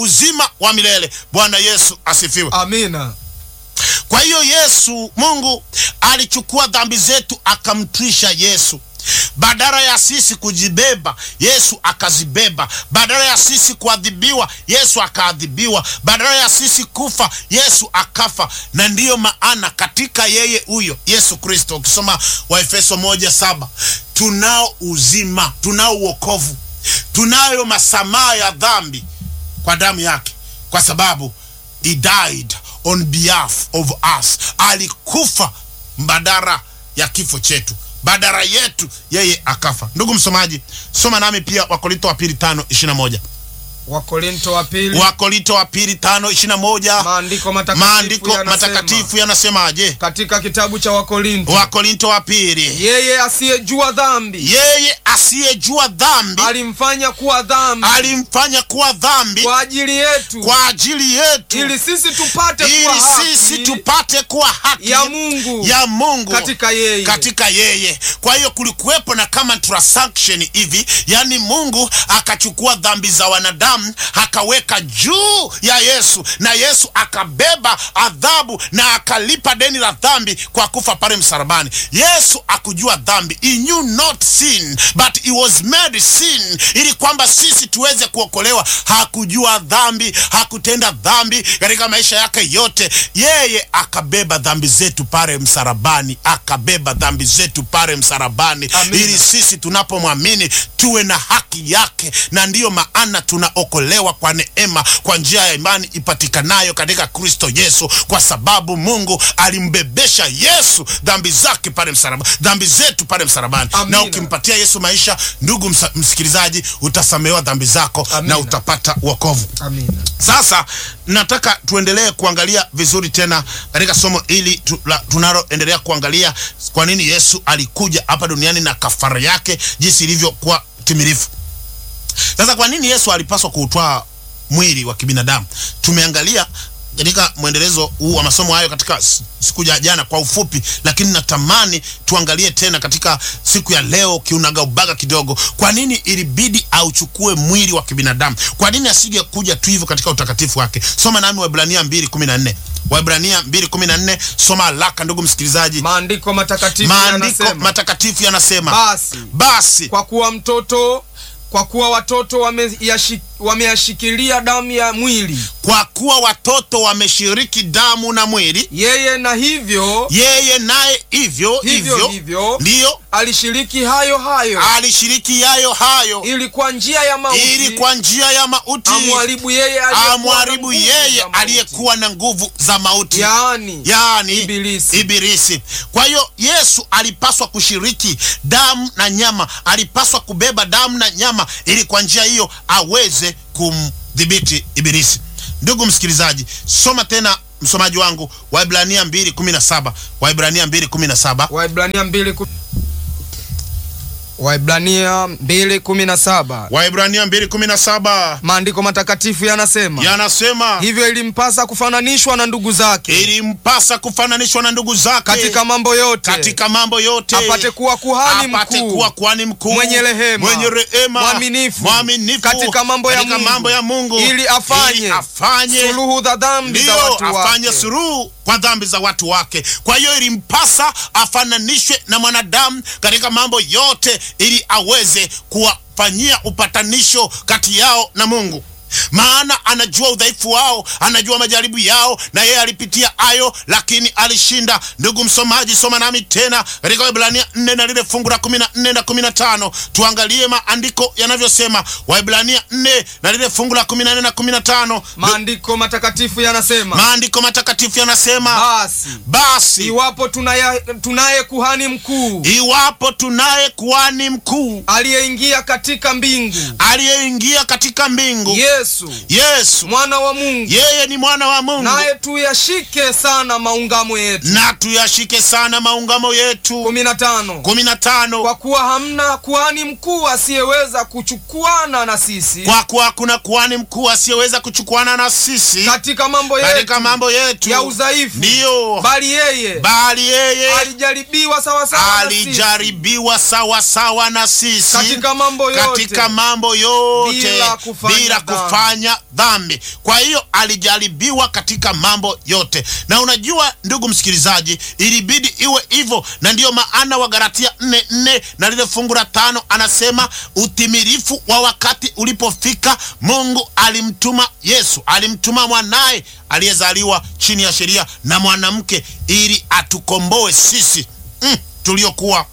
uzima wa milele. Bwana Yesu asifiwe. Amina. Kwa hiyo Yesu, Mungu alichukua dhambi zetu akamtwisha Yesu. Badala ya sisi kujibeba, Yesu akazibeba. Badala ya sisi kuadhibiwa, Yesu akaadhibiwa. Badala ya sisi kufa, Yesu akafa. Na ndiyo maana katika yeye huyo Yesu Kristo, ukisoma Waefeso moja saba tunao uzima, tunao uokovu, tunayo masamaha ya dhambi kwa damu yake, kwa sababu he died on behalf of us, alikufa mbadala ya kifo chetu badara yetu yeye akafa. Ndugu msomaji, soma nami pia Wakorinto wa pili tano ishirini na moja Wakorinto wa pili, Wakorinto wa pili tano ishirini na moja maandiko matakatifu maandiko yanasema, matakatifu yanasemaje? katika kitabu cha Wakorinto, Wakorinto wa pili, yeye asiyejua dhambi yeye asiyejua dhambi alimfanya kuwa dhambi alimfanya kuwa dhambi kwa ajili yetu, kwa ajili yetu, ili sisi tupate kuwa ili sisi haki tupate kuwa haki ya Mungu ya Mungu katika yeye. katika yeye. Kwa hiyo kulikuwepo na kama transaction hivi, yani Mungu akachukua dhambi za wanadamu akaweka juu ya Yesu, na Yesu akabeba adhabu na akalipa deni la dhambi kwa kufa pale msalabani. Yesu akujua dhambi, he knew not sin but he was made sin, ili kwamba sisi tuweze kuokolewa. Hakujua dhambi, hakutenda dhambi katika maisha yake yote. Yeye akabeba dhambi zetu pale msalabani, akabeba dhambi zetu pale msalabani, Amina. ili sisi tunapomwamini tuwe na haki yake, na ndiyo maana tunaokolewa kwa neema, kwa njia ya imani ipatikanayo katika Kristo Yesu, kwa sababu Mungu alimbebesha Yesu dhambi zake pale msalabani, dhambi zetu pale msalabani. Amina. Na ukimpatia Yesu maisha, ndugu msa, msikilizaji, utasamehewa dhambi zako Amina. na utapata wokovu. Amina. Sasa nataka tuendelee kuangalia vizuri tena katika somo hili tu, la- tunaloendelea kuangalia kwa nini Yesu alikuja hapa duniani na kafara yake jinsi ilivyokuwa timilifu. Sasa kwa nini Yesu alipaswa kuutwaa mwili wa kibinadamu? Tumeangalia katika mwendelezo huu wa masomo hayo katika s- siku ya jana kwa ufupi, lakini natamani tuangalie tena katika siku ya leo kiunaga ubaga kidogo. Kwa nini ilibidi auchukue mwili wa kibinadamu? Kwa nini asige kuja tu hivyo katika utakatifu wake? Soma nami Waebrania 2:14. Waebrania 2:14, soma haraka ndugu msikilizaji. Maandiko matakatifu Maandiko yanasema, matakatifu yanasema basi basi kwa kuwa mtoto kwa kuwa watoto wameyashi- wameyashikilia damu ya mwili kwa kuwa watoto wameshiriki damu na mwili, yeye na hivyo yeye naye hivyo hivyo hivyo hivyo ndiyo alishiriki hayo hayo alishiriki yayo hayo, ili kwa njia ya mauti ili kwa njia ya mauti amwharibu yeye aliyekuwa na amwharibu nguvu yeye za mauti. aliyekuwa na nguvu za mauti, yaani yaani Ibilisi. Ibilisi. Kwa hiyo Yesu alipaswa kushiriki damu na nyama, alipaswa kubeba damu na nyama, ili kwa njia hiyo aweze kumdhibiti Ibilisi. Ndugu msikilizaji, soma tena msomaji wangu Waebrania 2:17 Waebrania 2:17 Waibrania mbili ku- Waibrania mbili kumi na saba Waebrania 2:17 maandiko matakatifu yanasema yanasema hivyo ilimpasa kufananishwa na ndugu zake ilimpasa kufananishwa na ndugu zake katika mambo yote katika mambo yote apate kuwa kuhani apate mkuu kuwa kuhani mkuu mwenye rehema, mwenye rehema mwaminifu, mwaminifu katika mambo ya katika Mungu, mambo ya Mungu ili afanye ili afanye suluhu za dhambi za ndiyo watu afanye wake. suluhu kwa dhambi za watu wake. Kwa hiyo ilimpasa afananishwe na mwanadamu katika mambo yote, ili aweze kuwafanyia upatanisho kati yao na Mungu maana anajua udhaifu wao, anajua majaribu yao, na yeye alipitia hayo, lakini alishinda. Ndugu msomaji, soma nami tena katika Waebrania 4 na lile fungu la 14 na 15, tuangalie maandiko yanavyosema. Waebrania 4 na lile fungu la 14 na 15, maandiko matakatifu yanasema maandiko matakatifu yanasema basi basi iwapo tunaye, tunaye kuhani mkuu iwapo tunaye kuhani mkuu aliyeingia katika mbingu aliyeingia katika mbingu Yesu Yesu, mwana wa Mungu yeye ni mwana wa Mungu, naye tuyashike sana maungamo yetu. na tuyashike sana maungamo yetu. kumi na tano kumi na tano kwa kuwa hamna kuhani mkuu asiyeweza kuchukuana na sisi kwa kuwa hakuna kuhani mkuu asiyeweza kuchukuana na sisi katika mambo yetu katika mambo yetu ya udhaifu, ndiyo, bali yeye bali yeye alijaribiwa sawasawa na sisi alijaribiwa sawa sawa na sisi katika mambo yote katika mambo yote bila kufanya bila dhambi. kufanya kufanya dhambi. Kwa hiyo alijaribiwa katika mambo yote, na unajua ndugu msikilizaji, ilibidi iwe hivyo, na ndiyo maana Wagalatia nne nne na lile fungu la tano anasema utimilifu wa wakati ulipofika, Mungu alimtuma Yesu, alimtuma mwanaye aliyezaliwa chini ya sheria na mwanamke, ili atukomboe sisi mm, tuliokuwa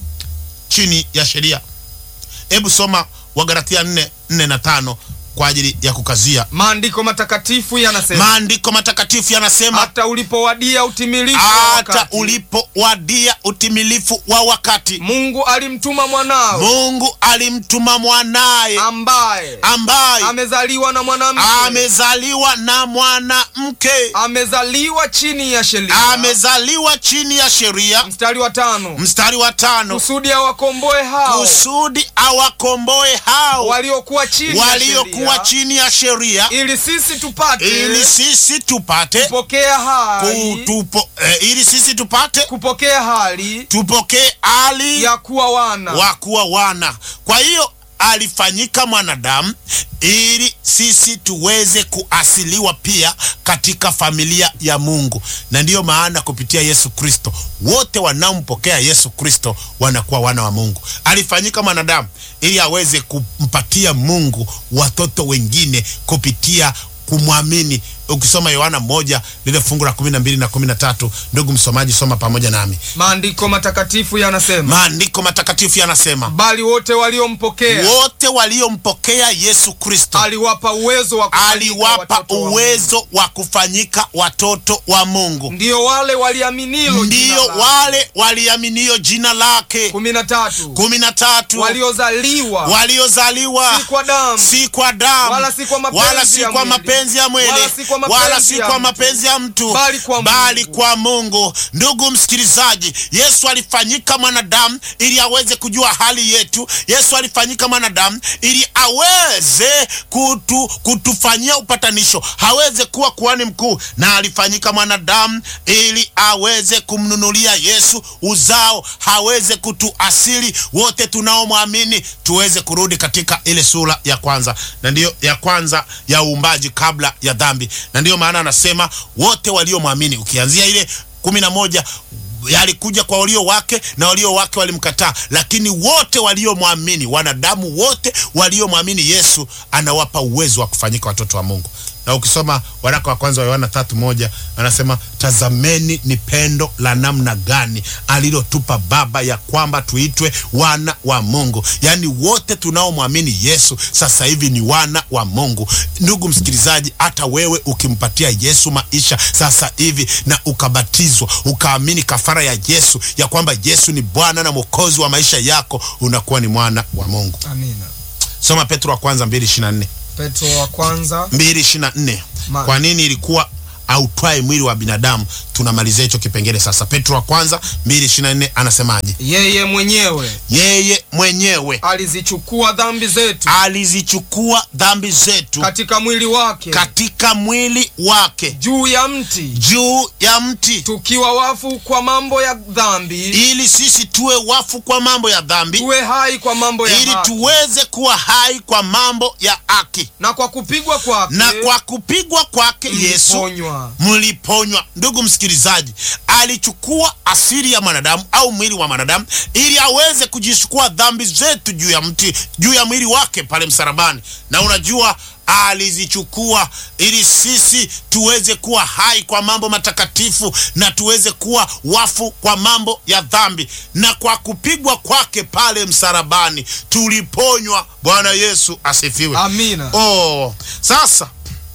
chini ya sheria. Hebu soma Wagalatia nne nne na tano kwa ajili ya kukazia. maandiko matakatifu yanasema Maandiko matakatifu yanasema hata ulipowadia utimilifu wa hata wakati, ulipowadia utimilifu wa wakati, Mungu alimtuma mwanao Mungu alimtuma mwanaye ambaye ambaye amezaliwa na mwanamke amezaliwa na mwanamke, amezaliwa chini ya sheria. amezaliwa chini ya sheria. Mstari wa tano, Mstari wa tano, kusudi awakomboe hao kusudi awakomboe hao waliokuwa chini ya waliokuwa sheria, chini ya sheria, ili sisi tupate ili sisi tupate kupokea hali kutupo, eh, ili sisi tupate kupokea hali tupokee hali ya kuwa wana wa kuwa wana. Kwa hiyo alifanyika mwanadamu ili sisi tuweze kuasiliwa pia katika familia ya Mungu, na ndiyo maana kupitia Yesu Kristo wote wanaompokea Yesu Kristo wanakuwa wana wa Mungu. Alifanyika mwanadamu ili aweze kumpatia Mungu watoto wengine kupitia kumwamini. Ukisoma Yohana moja lile fungu la kumi na mbili na kumi na tatu ndugu msomaji, soma pamoja nami. maandiko matakatifu yanasema, Maandiko matakatifu yanasema bali wote waliompokea wote waliompokea Yesu Kristo aliwapa uwezo wa kufanyika aliwapa watoto wa Mungu. uwezo wa kufanyika watoto wa Mungu, ndiyo wale waliaminilo ndiyo wale waliaminio jina lake. kumi na tatu kumi na tatu waliozaliwa waliozaliwa si kwa damu si kwa damu Wala si kwa mapenzi wala si ya kwa mwili. mapenzi ya mwili Wala si kwa mapenzi wala si ya kwa mtu. mapenzi ya mtu Bali kwa bali Mungu. kwa Mungu. Ndugu msikilizaji, Yesu alifanyika mwanadamu ili aweze kujua hali yetu. Yesu alifanyika mwanadamu ili aweze kutu, kutufanyia upatanisho, aweze kuwa kuhani mkuu, na alifanyika mwanadamu ili aweze kumnunulia Yesu uzao, aweze kutuasili wote tunaomwamini tuweze kurudi katika ile sura ya kwanza, na ndiyo ya kwanza ya uumbaji kabla ya dhambi, na ndiyo maana anasema wote waliomwamini, ukianzia ile kumi na moja yalikuja kwa walio wake na walio wake walimkataa, lakini wote waliomwamini, wanadamu wote waliomwamini Yesu anawapa uwezo wa kufanyika watoto wa Mungu. Na ukisoma waraka wa kwanza wa Yohana tatu moja anasema tazameni ni pendo la namna gani alilotupa Baba ya kwamba tuitwe wana wa Mungu. Yaani wote tunaomwamini Yesu sasa hivi ni wana wa Mungu. Ndugu msikilizaji, hata wewe ukimpatia Yesu maisha sasa hivi na ukabatizwa ukaamini kafara ya Yesu ya kwamba Yesu ni Bwana na Mwokozi wa maisha yako, unakuwa ni mwana wa Mungu. amina Soma Petro wa kwanza 2:24. petro wa kwanza 2:24. Ma- Kwa nini ilikuwa autwae mwili wa binadamu? Tunamalizia hicho kipengele sasa. Petro wa kwanza 2:24 anasemaje? yeye mwenyewe Yeye mwenyewe alizichukua dhambi zetu alizichukua dhambi zetu katika mwili wake katika mwili wake juu ya mti juu ya mti, tukiwa wafu kwa mambo ya dhambi ili sisi tuwe wafu kwa mambo ya dhambi, tuwe hai kwa mambo ya ili haki. tuweze kuwa hai kwa mambo ya haki. na kwa kupigwa kwake Na kwa kupigwa kwake Yesu mliponywa. mliponywa. Ndugu msikilizaji, alichukua asili ya mwanadamu au mwili wa mwanadamu ili aweze kujichukua dhambi zetu juu ya mti, juu ya mwili wake pale msalabani. Na unajua alizichukua ili sisi tuweze kuwa hai kwa mambo matakatifu na tuweze kuwa wafu kwa mambo ya dhambi, na kwa kupigwa kwake pale msalabani tuliponywa. Bwana Yesu asifiwe. amina Oh, sasa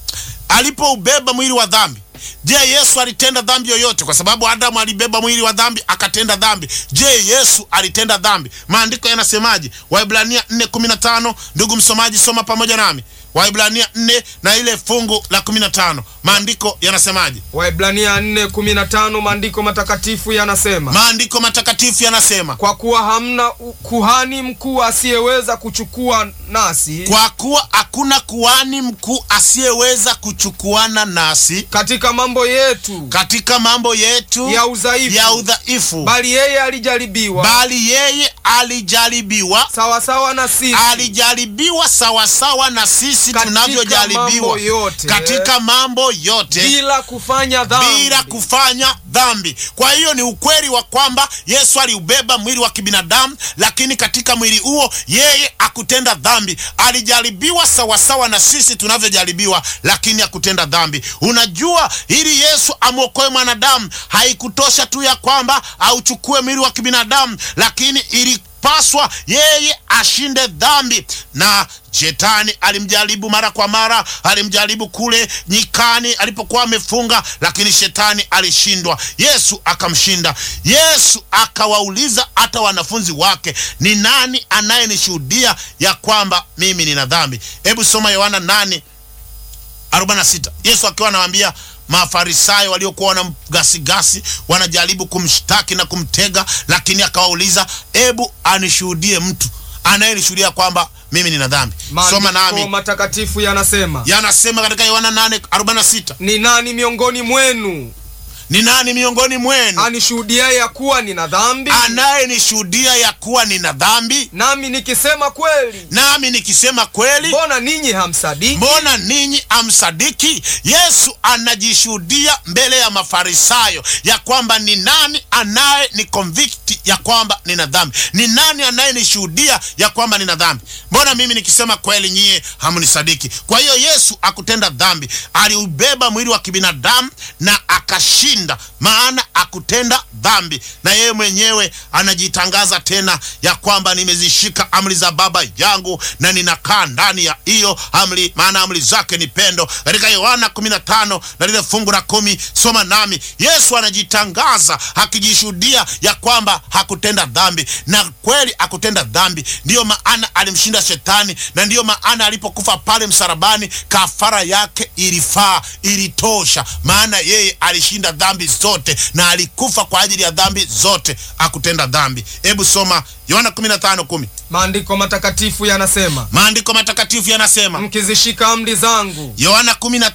alipoubeba mwili wa dhambi, je, Yesu alitenda dhambi yoyote? Kwa sababu Adamu alibeba mwili wa dhambi akatenda dhambi. Je, Yesu alitenda dhambi? Maandiko yanasemaje? Waibrania 4:15. Ndugu msomaji, soma pamoja nami Waibrania 4 na ile fungu la 15. Maandiko yanasemaje? waibrania 4:15 maandiko matakatifu yanasema Maandiko matakatifu yanasema kwa kuwa hamna u- kuhani mkuu asiyeweza kuchukua nasi kwa kuwa hakuna kuhani mkuu asiyeweza kuchukuana nasi katika mambo yetu katika mambo yetu ya udhaifu ya udhaifu, bali yeye alijaribiwa bali yeye alijaribiwa, sawasawa na sisi alijaribiwa sawasawa na sisi, jinsi Katika tunavyojaribiwa mambo yote. katika mambo yote bila kufanya dhambi bila kufanya dhambi. Kwa hiyo ni ukweli wa kwamba Yesu aliubeba mwili wa kibinadamu, lakini katika mwili huo yeye akutenda dhambi. Alijaribiwa sawasawa na sisi tunavyojaribiwa, lakini akutenda dhambi. Unajua, ili Yesu amwokoe mwanadamu haikutosha tu ya kwamba auchukue mwili wa kibinadamu, lakini ili paswa yeye ashinde dhambi na shetani alimjaribu mara kwa mara alimjaribu kule nyikani alipokuwa amefunga lakini shetani alishindwa yesu akamshinda yesu akawauliza hata wanafunzi wake ni nani anayenishuhudia ya kwamba mimi nina dhambi hebu soma yohana 8 46 yesu akiwa anawaambia mafarisayo waliokuwa wanamgasigasi wanajaribu kumshtaki na kumtega lakini akawauliza hebu anishuhudie mtu anayenishuhudia kwamba mimi nina dhambi soma maandiko nami matakatifu yanasema yanasema katika yohana 8:46 ni nani miongoni mwenu ni nani miongoni mwenu anishuhudiaye ya kuwa nina dhambi anayenishuhudia ya kuwa nina dhambi nami nikisema kweli nami nikisema kweli mbona ninyi hamsadiki mbona ninyi amsadiki yesu anajishuhudia mbele ya mafarisayo ya kwamba ni nani anaye ni convict ya kwamba nina dhambi ni nani anayenishuhudia ya kwamba nina dhambi mbona mimi nikisema kweli nyie hamnisadiki kwa hiyo yesu akutenda dhambi aliubeba mwili wa kibinadamu na akashinda maana akutenda dhambi na yeye mwenyewe anajitangaza tena ya kwamba nimezishika amri za baba yangu na ninakaa ndani ya hiyo amri maana amri zake ni pendo katika yohana 15 na lile fungu la kumi soma nami yesu anajitangaza akijishuhudia ya kwamba hakutenda dhambi na kweli akutenda dhambi ndiyo maana alimshinda shetani na ndiyo maana alipokufa pale msalabani kafara yake ilifaa ilitosha maana yeye alishinda dhambi zote na alikufa kwa ajili ya dhambi zote akutenda dhambi hebu soma yohana 15:10 maandiko matakatifu yanasema maandiko matakatifu yanasema mkizishika amri zangu yohana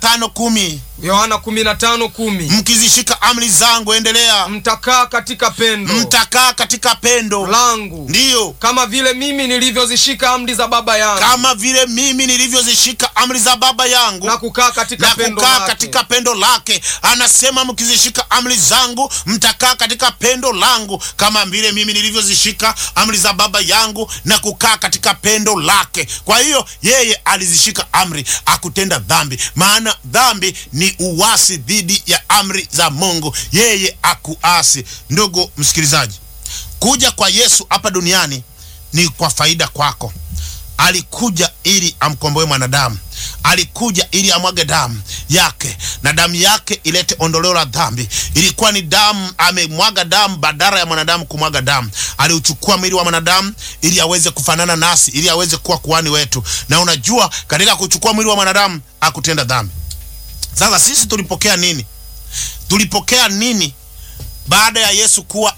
15:10 yohana 15:10 mkizishika amri zangu endelea mtakaa katika pendo mtakaa katika pendo langu ndiyo kama vile mimi nilivyozishika amri za baba yangu kama vile mimi nilivyozishika amri za baba yangu na kukaa katika na pendo kukaa lake. katika pendo lake anasema mkizishika amri zangu mtakaa katika pendo langu kama vile mimi nilivyozishika amri za baba yangu na kukaa katika pendo lake kwa hiyo yeye alizishika amri akutenda dhambi maana dhambi ni uwasi dhidi ya amri za mungu yeye akuasi ndugu msikilizaji kuja kwa yesu hapa duniani ni kwa faida kwako alikuja ili amkomboe mwanadamu alikuja ili amwage damu yake na damu yake ilete ondoleo la dhambi ilikuwa ni damu amemwaga damu badala ya mwanadamu kumwaga damu aliuchukua mwili wa mwanadamu ili aweze kufanana nasi ili aweze kuwa kuhani wetu na unajua katika kuchukua mwili wa mwanadamu akutenda dhambi sasa sisi tulipokea nini tulipokea nini baada ya yesu kuwa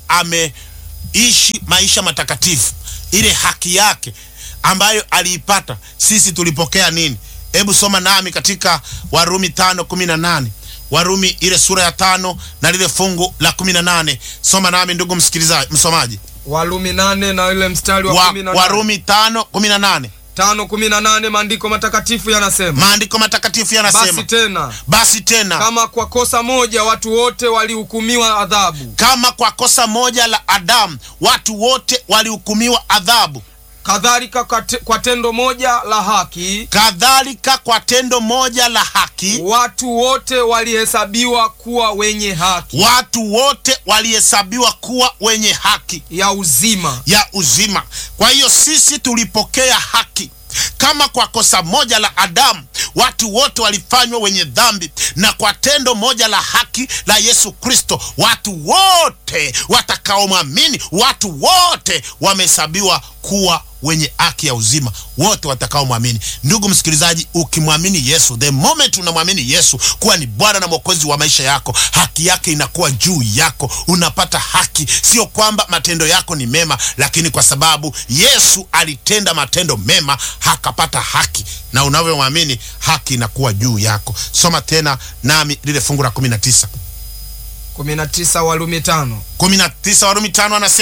ameishi maisha matakatifu ile haki yake ambayo aliipata sisi tulipokea nini hebu soma nami katika warumi tano kumi na nane warumi ile sura ya tano na lile fungu la kumi na nane soma nami ndugu msikilizaji msomaji walumi nane na ile mstari wa wa, kumi na nane. warumi tano kumi na nane tano kumi na nane maandiko matakatifu yanasema maandiko matakatifu yanasema basi tena basi tena kama kwa kosa moja watu wote walihukumiwa adhabu kama kwa kosa moja la adamu watu wote walihukumiwa adhabu kadhalika kwa te- kwa tendo moja la haki kadhalika kwa tendo moja la haki watu wote walihesabiwa kuwa wenye haki watu wote walihesabiwa kuwa wenye haki ya uzima ya uzima kwa hiyo sisi tulipokea haki kama kwa kosa moja la adamu watu wote walifanywa wenye dhambi na kwa tendo moja la haki la yesu kristo watu wote watakaomwamini watu wote wamehesabiwa kuwa wenye haki ya uzima wote watakaomwamini ndugu msikilizaji ukimwamini yesu the moment unamwamini yesu kuwa ni bwana na mwokozi wa maisha yako haki yake inakuwa juu yako unapata haki sio kwamba matendo yako ni mema lakini kwa sababu yesu alitenda matendo mema akapata haki na unavyomwamini haki inakuwa juu yako soma tena nami lile fungu la 19 19 walumi tano 19 warumi tano anasema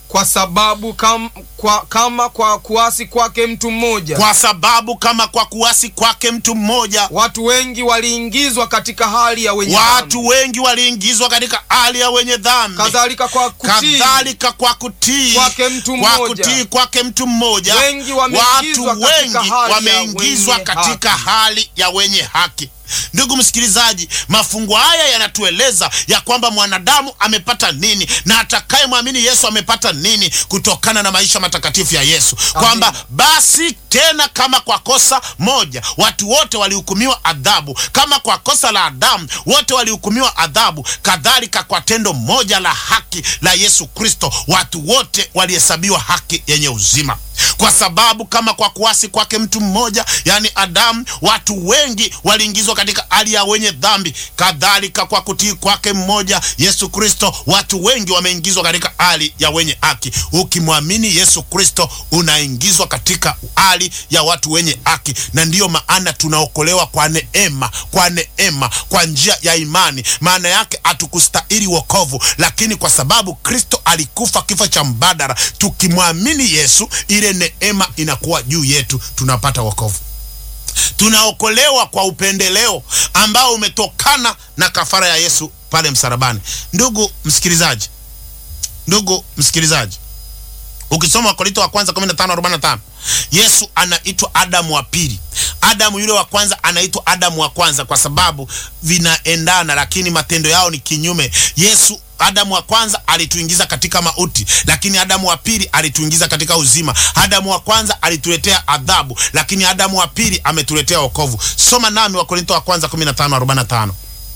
kwa sababu kam, kwa, kama kwa kuasi kwake mtu mmoja kwa sababu kama kwa kuasi kwake mtu mmoja watu wengi waliingizwa katika hali ya wenye watu dhambi. wengi waliingizwa katika hali ya wenye dhambi kadhalika kwa kutii kadhalika kwa kutii kwake mtu kwa mmoja. kutii kwake mtu mmoja Wengi watu wameingizwa katika wengi hali ya wameingizwa wenye katika haki. hali ya wenye haki ndugu msikilizaji mafungo haya yanatueleza ya kwamba mwanadamu amepata nini na atakayemwamini yesu amepata nini kutokana na maisha matakatifu ya yesu kwamba basi tena kama kwa kosa moja watu wote walihukumiwa adhabu kama kwa kosa la adamu wote walihukumiwa adhabu kadhalika kwa tendo moja la haki la yesu kristo watu wote walihesabiwa haki yenye uzima kwa sababu kama kwa kuasi kwake mtu mmoja yani adamu watu wengi waliingizwa katika hali ya wenye dhambi kadhalika kwa kutii kwake mmoja yesu kristo watu wengi wameingizwa katika hali ya wenye haki ukimwamini yesu kristo unaingizwa katika hali ya watu wenye haki na ndiyo maana tunaokolewa kwa neema kwa neema kwa njia ya imani maana yake hatukustahili wokovu lakini kwa sababu kristo alikufa kifo cha mbadara tukimwamini yesu ile neema inakuwa juu yetu tunapata wokovu tunaokolewa kwa upendeleo ambao umetokana na kafara ya yesu pale msalabani ndugu msikilizaji ndugu msikilizaji ukisoma wakorinto wa kwanza 15:45 yesu anaitwa adamu wa pili adamu yule wa kwanza anaitwa adamu wa kwanza kwa sababu vinaendana lakini matendo yao ni kinyume yesu adamu wa kwanza alituingiza katika mauti lakini adamu wa pili alituingiza katika uzima adamu wa kwanza alituletea adhabu lakini adamu wa pili ametuletea wokovu soma nami wakorinto wa kwanza 15:45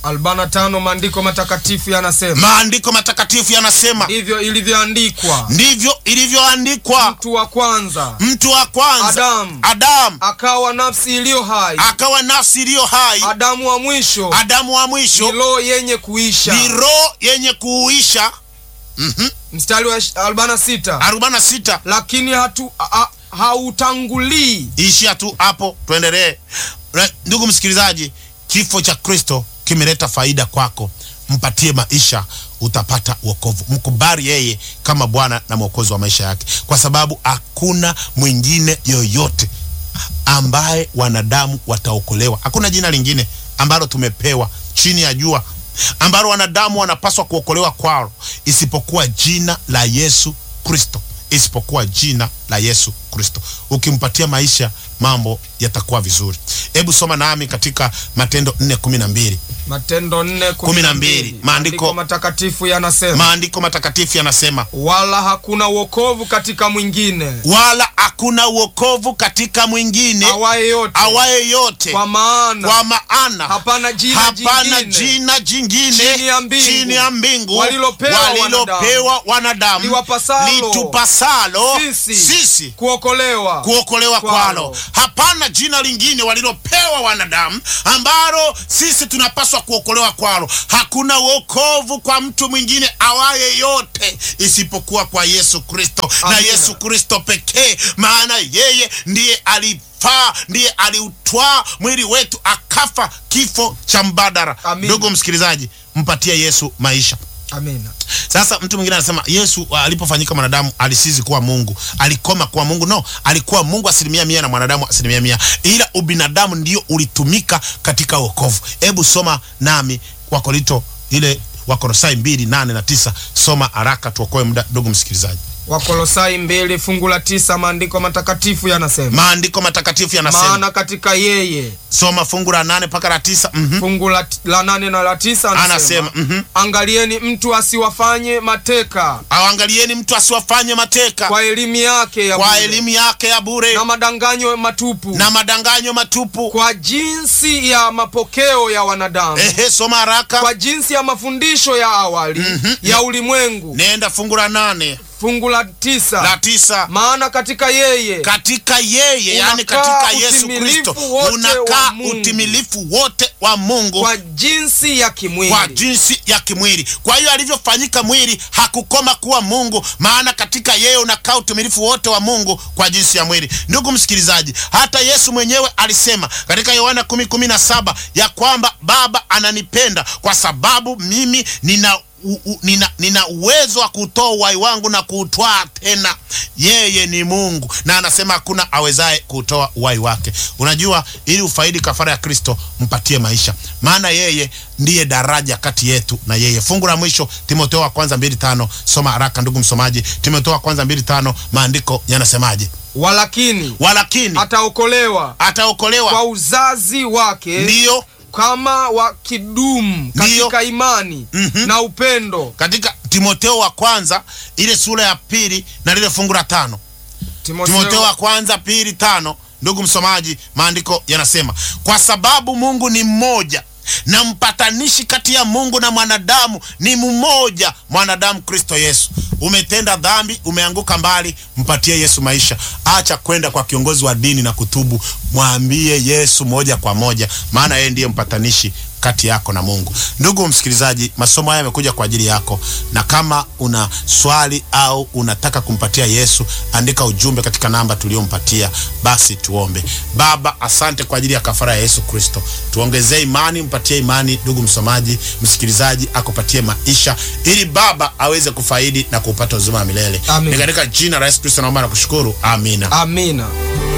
45 maandiko matakatifu yanasema maandiko matakatifu yanasema ndivyo ilivyoandikwa ndivyo ilivyoandikwa mtu wa kwanza mtu wa kwanza Adamu. adamu akawa nafsi iliyo hai akawa nafsi iliyo hai adamu wa mwisho adamu wa ni mwisho roho yenye kuisha ni roho yenye kuuisha mstari wa 46 46 lakini hatu ha- hautangulii ishia tu hapo tuendelee Ra- ndugu msikilizaji kifo cha kristo kimeleta faida kwako mpatie maisha utapata wokovu mkubali yeye kama bwana na mwokozi wa maisha yake kwa sababu hakuna mwingine yoyote ambaye wanadamu wataokolewa hakuna jina lingine ambalo tumepewa chini ya jua ambalo wanadamu wanapaswa kuokolewa kwalo isipokuwa jina la yesu kristo isipokuwa jina la yesu kristo ukimpatia maisha mambo yatakuwa vizuri hebu soma nami katika matendo 4 kumi na mbili matendo 4 Kumi na mbili. Maandiko- matakatifu yanasema maandiko matakatifu yanasema wala hakuna wokovu katika mwingine wala hakuna uokovu katika mwingine awaye yote awaye yote kwa maana kwa maana hapana jina hapana jingine jina jingine chini ya mbingu chini ya mbingu walilopewa walilopewa wanadamu Liwapasalo litupasalo sisi sisi kuokolewa kuokolewa kwalo. kwalo hapana jina lingine walilopewa wanadamu ambalo sisi tunapaswa kuokolewa kwalo hakuna uokovu kwa mtu mwingine awaye yote isipokuwa kwa yesu kristo na Amina. yesu kristo pekee maana yeye ndiye alifaa ndiye aliutwaa mwili wetu akafa kifo cha mbadara Amina. ndugu msikilizaji mpatie yesu maisha amina sasa mtu mwingine anasema yesu uh, alipofanyika mwanadamu alisizi kuwa mungu alikoma kuwa mungu no alikuwa mungu asilimia mia na mwanadamu asilimia mia ila ubinadamu ndio ulitumika katika wokovu hebu soma nami wakorinto ile wakolosai mbili nane na tisa soma haraka tuokoe muda ndugu msikilizaji wakolosai mbili fungu la tisa maandiko matakatifu yanasema maandiko matakatifu yanasema maana katika yeye soma fungu la nane mpaka la tisa mm fungu la, la nane na la tisa anasema, anasema mhm. angalieni mtu asiwafanye mateka awangalieni mtu asiwafanye mateka kwa elimu yake ya kwa bure, elimu yake ya bure na madanganyo matupu na madanganyo matupu kwa jinsi ya mapokeo ya wanadamu ehe soma haraka kwa jinsi ya mafundisho ya awali ya ulimwengu nenda fungu la nane fungu la tisa la tisa maana katika yeye katika yeye yani Unakaa katika yesu utimilifu kristo wote unakaa wa Mungu. utimilifu wote wa mungu kwa jinsi ya kimwili kwa jinsi ya kimwili kwa hiyo alivyofanyika mwili hakukoma kuwa mungu maana katika yeye unakaa utimilifu wote wa mungu kwa jinsi ya mwili ndugu msikilizaji hata yesu mwenyewe alisema katika yohana 10:17 ya kwamba baba ananipenda kwa sababu mimi nina u, u, nina, nina uwezo wa kutoa uhai wangu na kuutwaa tena. Yeye ni Mungu na anasema hakuna awezaye kuutoa uhai wake. Unajua, ili ufaidi kafara ya Kristo, mpatie maisha, maana yeye ndiye daraja kati yetu na yeye. Fungu la mwisho Timotheo wa kwanza mbili tano. Soma haraka ndugu msomaji, Timotheo wa kwanza mbili tano, maandiko yanasemaje? walakini Walakini ataokolewa kwa ataokolewa, uzazi wake ndiyo kama wakidumu Ndiyo. katika imani Mhm. na upendo. katika Timotheo wa kwanza ile sura ya pili na lile fungu la tano. Timotheo wa kwanza pili tano. Ndugu msomaji, maandiko yanasema kwa sababu Mungu ni mmoja na mpatanishi kati ya Mungu na mwanadamu ni mmoja, mwanadamu Kristo Yesu. Umetenda dhambi, umeanguka mbali, mpatie Yesu maisha. Acha kwenda kwa kiongozi wa dini na kutubu, mwambie Yesu moja kwa moja, maana yeye ndiye mpatanishi kati yako na Mungu. Ndugu msikilizaji, masomo haya yamekuja kwa ajili yako, na kama una swali au unataka kumpatia Yesu, andika ujumbe katika namba tuliyompatia. Basi tuombe. Baba, asante kwa ajili ya kafara ya Yesu Kristo, tuongezee imani, mpatie imani ndugu msomaji, msikilizaji, akupatie maisha ili Baba aweze kufaidi na kupata uzima wa milele. Amen. Ni katika jina la Yesu Kristo naomba na kushukuru, amina. Amina.